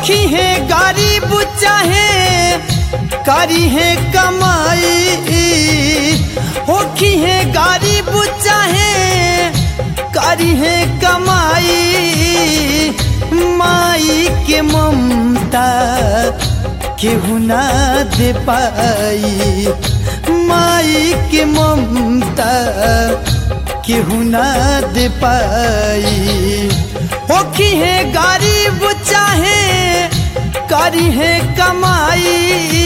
होखी है गरीब चाहे करी है कमाई होखी है गरीब चाहे करी है कमाई माई के ममता केहू ना दे पाई माई के ममता केहू ना दे पाई होखी है गरीब चाहे करी है कमाई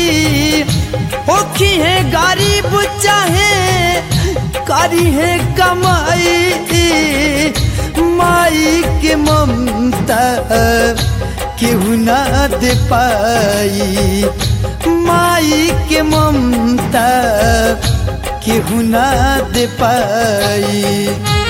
होखी है गरीब चाहे करी है कमाई माई के ममता केहू ना दे पाई माई के ममता केहू ना दे पाई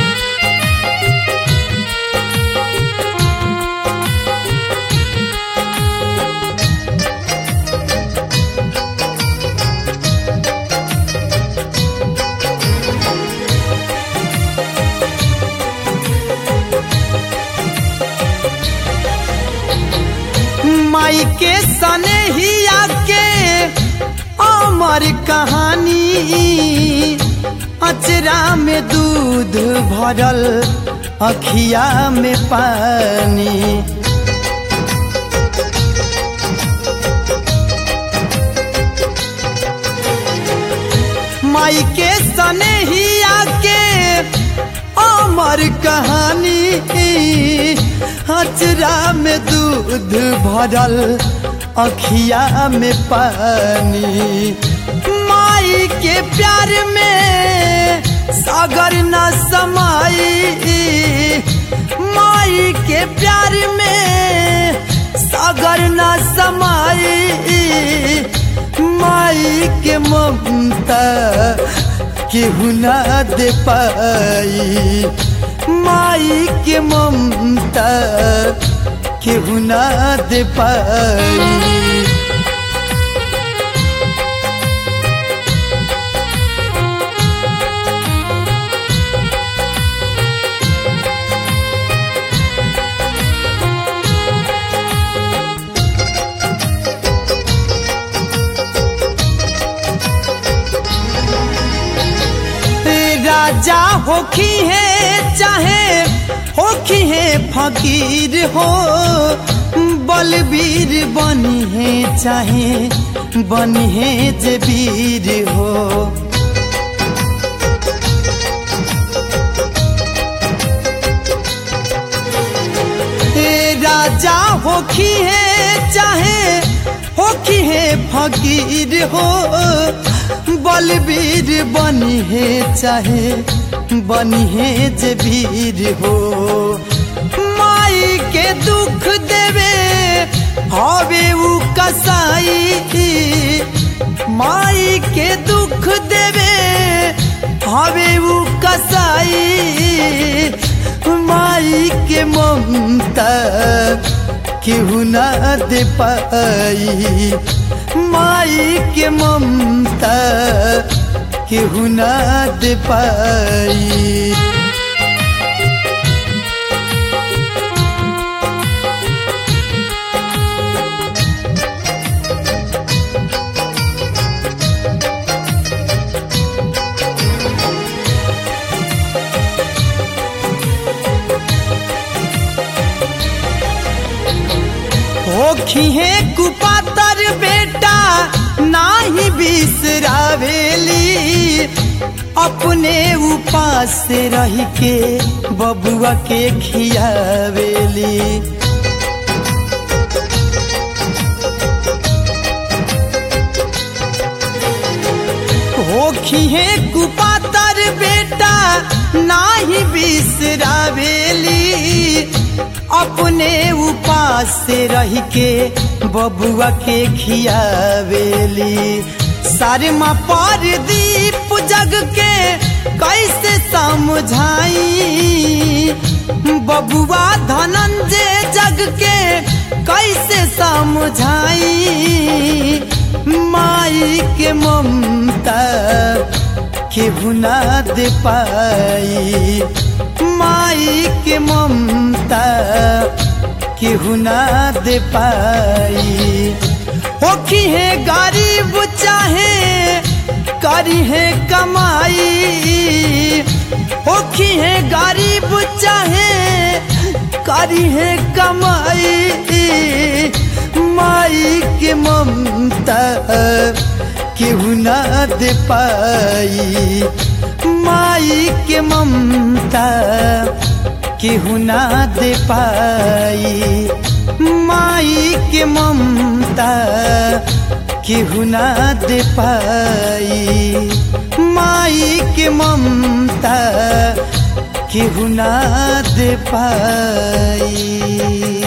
माई के सने ही आके अमर कहानी अचरा में दूध भरल अखिया में पानी माई के सने ही आके अमर कहानी हचरा में दूध भरल अखिया में पानी माई के प्यार में सागर न समाई माई के प्यार में सागर न समाई माई के ममता केहू ना दे पाई माई के ममता केहू ना दे पाई राजा होखी है चाहे होखी है फकीर हो बलबीर बनी है चाहे बनी है जे वीर हो राजा होखी है चाहे होखी है फकीर हो बलबीर बनी है चाहे बनी है जे वीर हो माई के दुख देवे हवे उ कसाई माई के दुख देवे हवे उ कसाई माई के ममता केहू ना दे पाई माई के ममता केहू ना दे पाई होखी है कुपातर बेटा नाही बिसरावेली अपने उपास से रह के बबुआ के खियावेली होखी है कुपातर बेटा नाही बिसरावेली अपने उपास से रह के बबुआ के खियावेली सारमा पर दीप जग के कैसे समझाई बबुआ धनंजय जग के कैसे समझाई माई के ममता केहू ना दे पाई माई के ममता केहू ना दे पाई होखी है गरीब चाहे करी है कमाई होखी है गरीब चाहे करी है कमाई माई के ममता केहू ना दे पाई माई के ममता केहू ना दे पाई माई के ममता केहू ना दे पाई माई के ममता केहू ना दे पाई